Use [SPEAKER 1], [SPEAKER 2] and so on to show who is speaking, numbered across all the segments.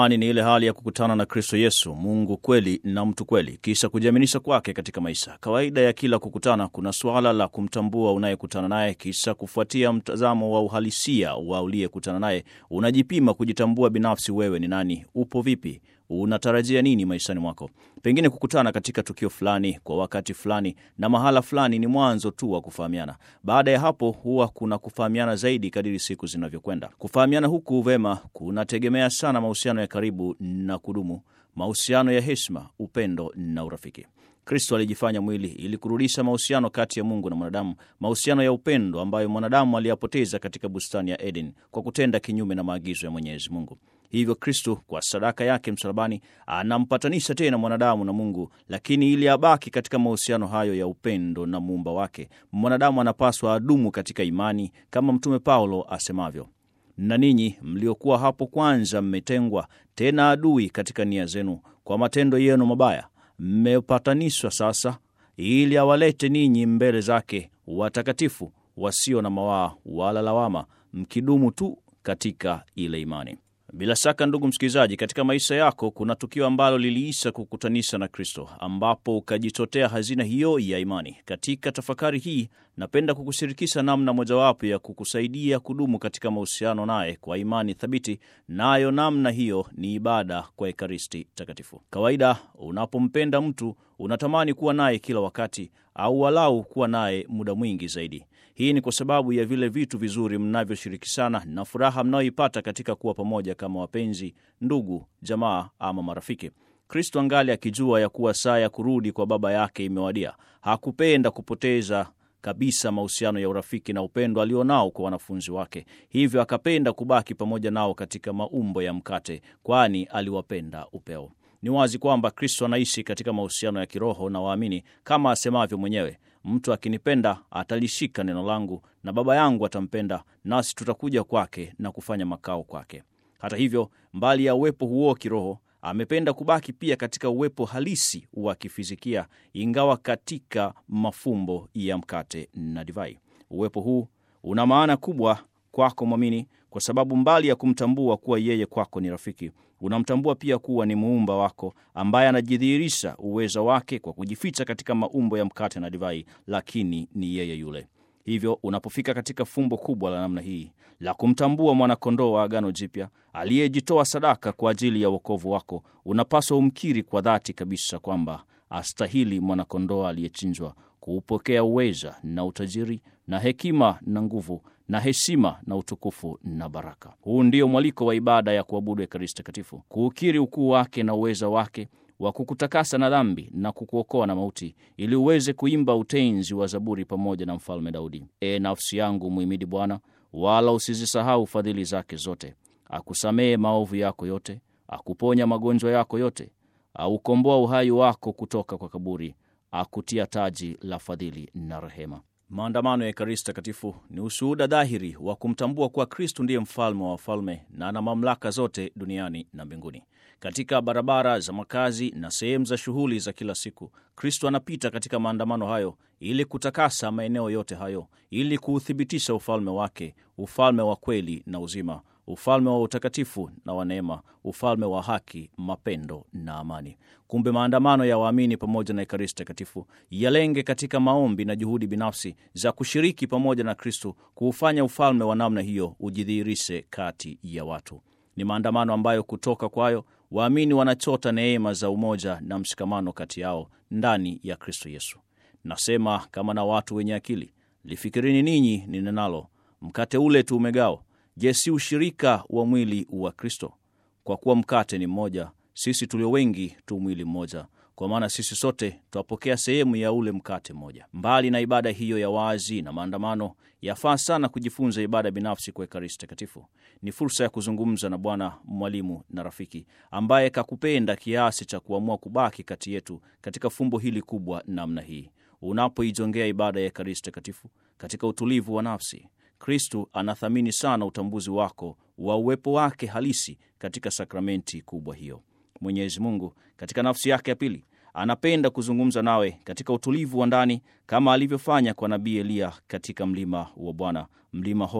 [SPEAKER 1] Imani ni ile hali ya kukutana na Kristo Yesu, Mungu kweli na mtu kweli, kisha kujiaminisha kwake katika maisha. Kawaida ya kila kukutana, kuna suala la kumtambua unayekutana naye, kisha kufuatia mtazamo wa uhalisia wa uliyekutana naye, unajipima kujitambua binafsi. Wewe ni nani? Upo vipi? Unatarajia nini maishani mwako? Pengine kukutana katika tukio fulani kwa wakati fulani na mahala fulani ni mwanzo tu wa kufahamiana. Baada ya hapo, huwa kuna kufahamiana zaidi kadiri siku zinavyokwenda. Kufahamiana huku vema kunategemea sana mahusiano ya karibu na kudumu, mahusiano ya heshima, upendo na urafiki. Kristo alijifanya mwili ili kurudisha mahusiano kati ya Mungu na mwanadamu, mahusiano ya upendo ambayo mwanadamu aliyapoteza katika bustani ya Eden kwa kutenda kinyume na maagizo ya Mwenyezi Mungu. Hivyo Kristo kwa sadaka yake msalabani anampatanisha tena mwanadamu na Mungu, lakini ili abaki katika mahusiano hayo ya upendo na muumba wake, mwanadamu anapaswa adumu katika imani, kama Mtume Paulo asemavyo, na ninyi mliokuwa hapo kwanza mmetengwa, tena adui katika nia zenu, kwa matendo yenu mabaya, mmepatanishwa sasa, ili awalete ninyi mbele zake watakatifu, wasio na mawaa wala lawama, mkidumu tu katika ile imani. Bila shaka ndugu msikilizaji, katika maisha yako kuna tukio ambalo liliisha kukutanisha na Kristo, ambapo ukajichotea hazina hiyo ya imani. Katika tafakari hii, napenda kukushirikisha namna mojawapo ya kukusaidia kudumu katika mahusiano naye kwa imani thabiti, nayo namna hiyo ni ibada kwa Ekaristi Takatifu. Kawaida unapompenda mtu unatamani kuwa naye kila wakati, au walau kuwa naye muda mwingi zaidi. Hii ni kwa sababu ya vile vitu vizuri mnavyoshirikishana na furaha mnayoipata katika kuwa pamoja kama wapenzi, ndugu, jamaa ama marafiki. Kristo angali akijua ya kuwa saa ya kurudi kwa Baba yake imewadia, hakupenda kupoteza kabisa mahusiano ya urafiki na upendo alionao kwa wanafunzi wake. Hivyo akapenda kubaki pamoja nao katika maumbo ya mkate, kwani aliwapenda upeo. Ni wazi kwamba Kristo anaishi katika mahusiano ya kiroho na waamini, kama asemavyo mwenyewe Mtu akinipenda atalishika neno langu, na Baba yangu atampenda, nasi tutakuja kwake na kufanya makao kwake. Hata hivyo, mbali ya uwepo huo kiroho, amependa kubaki pia katika uwepo halisi wa kifizikia, ingawa katika mafumbo ya mkate na divai. Uwepo huu una maana kubwa kwako mwamini, kwa sababu mbali ya kumtambua kuwa yeye kwako ni rafiki unamtambua pia kuwa ni muumba wako ambaye anajidhihirisha uwezo wake kwa kujificha katika maumbo ya mkate na divai, lakini ni yeye yule. Hivyo unapofika katika fumbo kubwa la namna hii la kumtambua mwanakondoo wa Agano Jipya aliyejitoa sadaka kwa ajili ya wokovu wako, unapaswa umkiri kwa dhati kabisa kwamba astahili mwanakondoo aliyechinjwa kuupokea uweza na utajiri na hekima na nguvu na heshima na utukufu na baraka. Huu ndio mwaliko wa ibada ya kuabudu Ekaristi Takatifu, kuukiri ukuu wake na uweza wake wa kukutakasa na dhambi na kukuokoa na mauti, ili uweze kuimba utenzi wa Zaburi pamoja na Mfalme Daudi: E nafsi yangu muhimidi Bwana, wala usizisahau fadhili zake zote. Akusamehe maovu yako yote, akuponya magonjwa yako yote, aukomboa uhai wako kutoka kwa kaburi, akutia taji la fadhili na rehema. Maandamano ya Ekaristi Takatifu ni ushuhuda dhahiri wa kumtambua kuwa Kristu ndiye mfalme wa wafalme na ana mamlaka zote duniani na mbinguni. Katika barabara za makazi na sehemu za shughuli za kila siku, Kristu anapita katika maandamano hayo ili kutakasa maeneo yote hayo, ili kuuthibitisha ufalme wake, ufalme wa kweli na uzima, ufalme wa utakatifu na wa neema, ufalme wa haki, mapendo na amani. Kumbe maandamano ya waamini pamoja na Ekaristi Takatifu yalenge katika maombi na juhudi binafsi za kushiriki pamoja na Kristo kuufanya ufalme wa namna hiyo ujidhihirishe kati ya watu. Ni maandamano ambayo kutoka kwayo waamini wanachota neema za umoja na mshikamano kati yao ndani ya Kristo Yesu. Nasema kama na watu wenye akili, lifikirini ninyi ninenalo, mkate ule tu umegao Je, si ushirika wa mwili wa Kristo? Kwa kuwa mkate ni mmoja, sisi tulio wengi tu mwili mmoja, kwa maana sisi sote twapokea sehemu ya ule mkate mmoja. Mbali na ibada hiyo ya wazi na maandamano, yafaa sana kujifunza ibada binafsi kwa Ekaristi Takatifu. Ni fursa ya kuzungumza na Bwana, mwalimu na rafiki, ambaye kakupenda kiasi cha kuamua kubaki kati yetu katika fumbo hili kubwa namna hii. Unapoijongea ibada ya Ekaristi Takatifu katika utulivu wa nafsi Kristu anathamini sana utambuzi wako wa uwepo wake halisi katika sakramenti kubwa hiyo. Mwenyezi Mungu katika nafsi yake ya pili anapenda kuzungumza nawe katika utulivu wa ndani, kama alivyofanya kwa nabii Eliya katika mlima wa Bwana, mlima Horeb,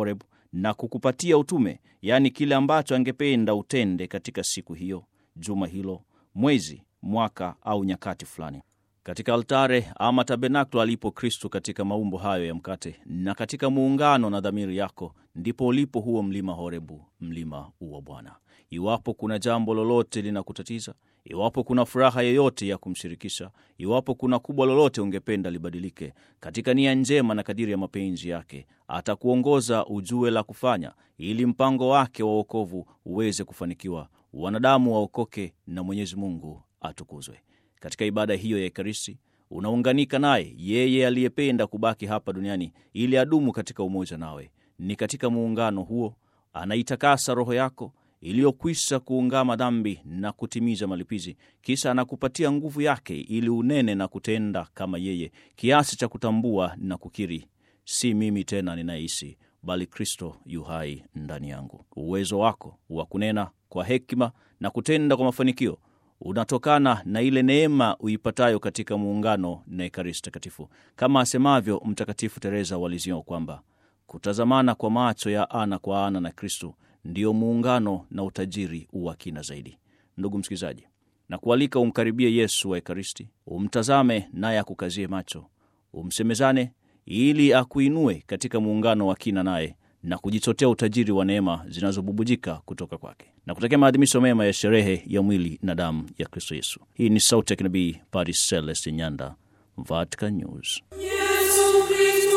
[SPEAKER 1] na kukupatia utume, yaani kile ambacho angependa utende katika siku hiyo, juma hilo, mwezi, mwaka au nyakati fulani. Katika altare ama tabernakulo alipo Kristo katika maumbo hayo ya mkate na katika muungano na dhamiri yako, ndipo ulipo huo mlima Horebu, mlima wa Bwana. Iwapo kuna jambo lolote linakutatiza, iwapo kuna furaha yoyote ya kumshirikisha, iwapo kuna kubwa lolote ungependa libadilike, katika nia njema na kadiri ya mapenzi yake, atakuongoza ujue la kufanya, ili mpango wake wa wokovu uweze kufanikiwa, wanadamu waokoke na Mwenyezi Mungu atukuzwe. Katika ibada hiyo ya Ekaristi unaunganika naye yeye aliyependa kubaki hapa duniani ili adumu katika umoja nawe. Ni katika muungano huo anaitakasa roho yako iliyokwisha kuungama dhambi na kutimiza malipizi, kisha anakupatia nguvu yake ili unene na kutenda kama yeye, kiasi cha kutambua na kukiri, si mimi tena ninayeishi, bali Kristo yu hai ndani yangu. Uwezo wako wa kunena kwa hekima na kutenda kwa mafanikio unatokana na ile neema uipatayo katika muungano na Ekaristi Takatifu, kama asemavyo Mtakatifu Teresa wa Lisieux kwamba kutazamana kwa macho ya ana kwa ana na Kristo ndiyo muungano na utajiri wa kina zaidi. Ndugu msikilizaji, na kualika umkaribie Yesu wa Ekaristi, umtazame naye akukazie macho, umsemezane ili akuinue katika muungano wa kina naye na kujichotea utajiri wa neema zinazobubujika kutoka kwake na kutakia maadhimisho mema ya sherehe ya mwili na damu ya Kristo Yesu. Hii ni sauti ya kinabii Padre Celestin Nyanda, Vatican News.
[SPEAKER 2] Yesu Kristo